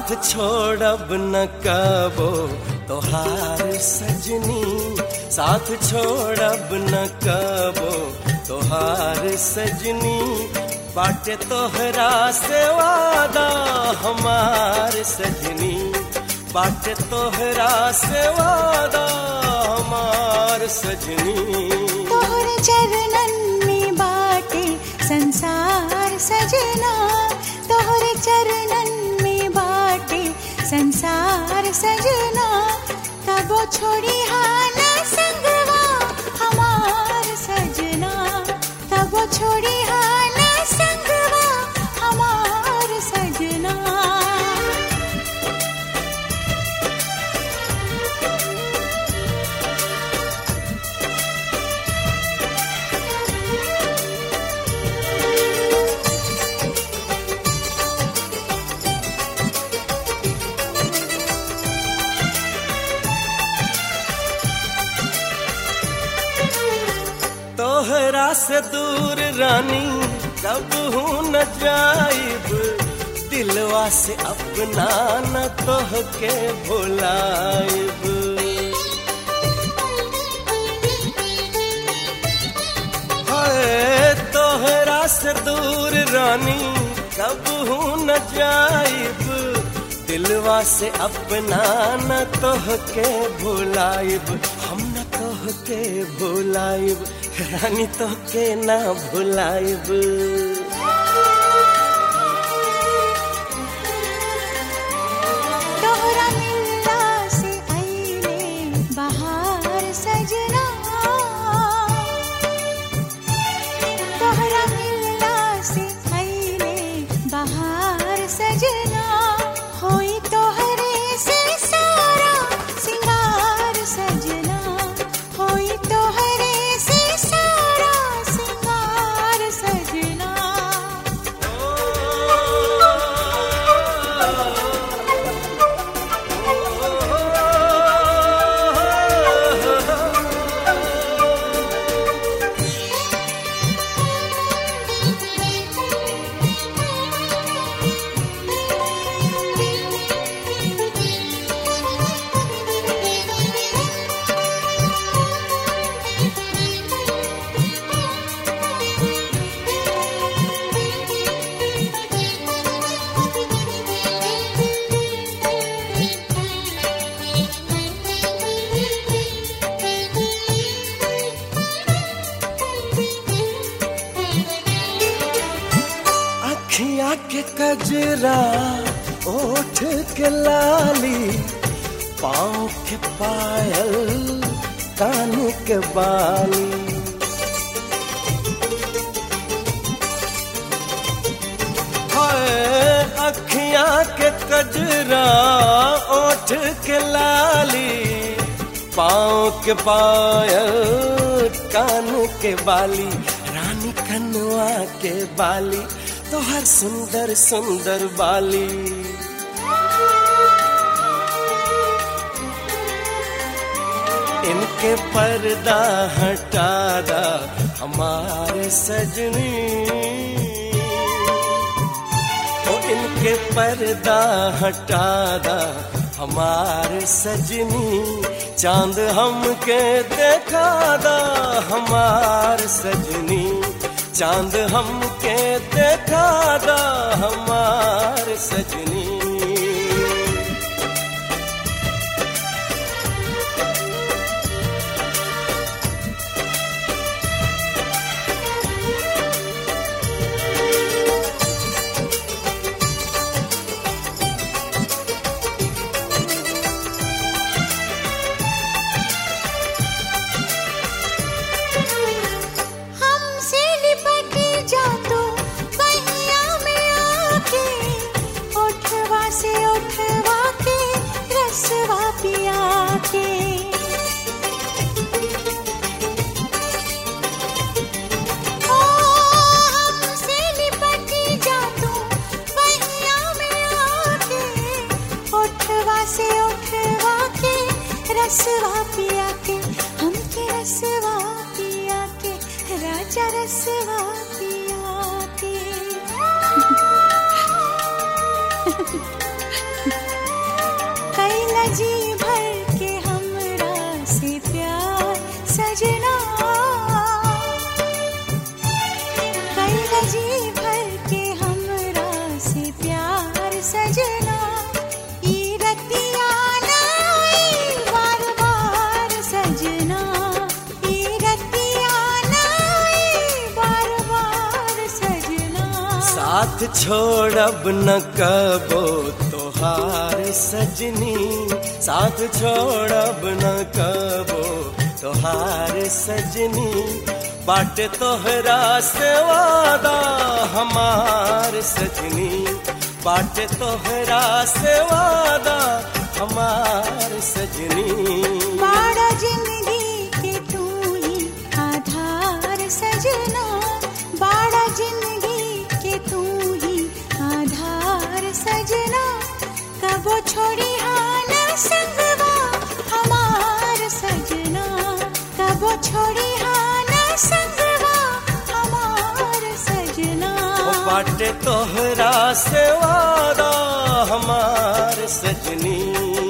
साथ छोड़ब न कबो तोहार सजनी साथ छोड़ब न कबो तोहार सजनी बाटे तोहरा से वादा हमार सजनी बाटे तोहरा से वादा हमार सजनी तोहरे चरणन में बाटे संसार सजना तोहरे चरणन में बाटे संसार सजना तबो छोड़ी हाल संगवा हमार सजना तबो छोड़ी हाल संगवा हमार सजना तोहरा से दूर रानी कब हूँ न जाइब दिलवा से अपना न तोह के भुलाइब हाय तोहरा से दूर रानी कब हूँ न जाइब दिलवा से अपना न तोह के भुलाइब हम न तोह के भुलाइब रानी तो के ना भुलाइब तोहरा मिलला से आईले बहार सजना तोहरा मिलला से आईले बहार सजना होई तोहरे से सारा सिंगार सजना होई तोहरे से सारा सिंगार सजना अखियाँ के कजरा ओठ के लाली पाँव के पायल कान के बाली हाय अखियाँ के कजरा ओठ के लाली पाँव के पायल कान के बाली रानी कनुआ के बाली तो हर सुंदर सुंदर बाली इनके पर्दा हटा दा हमारे सजनी ओ इनके पर्दा हटा दा हमारे सजनी चांद हमके देखा दा हमार सजनी चांद हमके देखा दा हमार सजनी हमसे लिपट जा तू बहिया में आके उठवा से उठवा के रसवा पिया के ओ हमसे लिपट जा तू बहिया में आके उठवा से उठवा के रसवा पिया के हमके रसवा पिया के राजा रसवा पिया के जी भर के हमरा से प्यार सजना ई रतिया नाई बार बार सजना ई रतिया नाई बार बार सजना साथ छोड़ब न कबो तोहार सजनी साथ छोड़ब न कबो तोहार सजनी बाट तोहरा से वादा हमार सजनी बाट तोहरा से वादा हमार सजनी बाड़ा जिंदगी के तू ही आधार सजना बाड़ा जिंदगी के तू ही आधार सजना कबो छोड़ी हान संगवा हमार सजना कबो छोड़ी हान संगवा हमार सजना ओ बाटे तोहरा से वादा हमार सजनी